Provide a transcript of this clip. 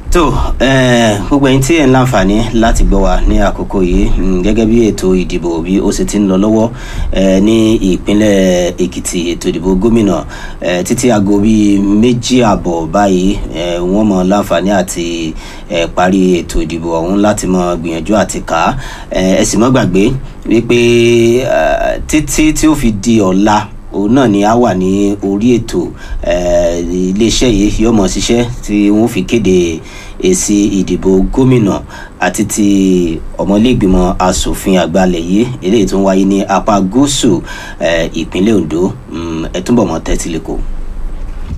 tó gbogbo ẹ̀yin tí ẹ ń láǹfààní láti gbọ́ wa ní àkókò yìí gẹ́gẹ́ bí ètò ìdìbò bí ó sì ti ń lọ lọ́wọ́ ní ìpínlẹ̀ èkìtì ètò ìdìbò gómìnà títí aago bíi méjì àbọ̀ báyìí wọ́n mọ láǹfààní àti parí ètò ìdìbò ọ̀hún láti mọ gbìyànjú àti kà á ẹ sì mọ́ gbàgbé wípé títí tí ó fi di ọ̀la òun náà ni a wà ní orí ètò iléeṣẹ́ yìí yóò mọ̀ ṣiṣẹ́ tí wọ́n fi kéde èsì ìdìbò gómìnà àti ti ọmọlẹ́gbìmọ̀ asòfin àgbàlẹ̀ yìí eléyìí tó ń wáyé ní apá gúúsù ìpínlẹ̀ ondo ẹ túbọ̀ mọ́ tẹ́tí lẹ́kọ̀ọ́.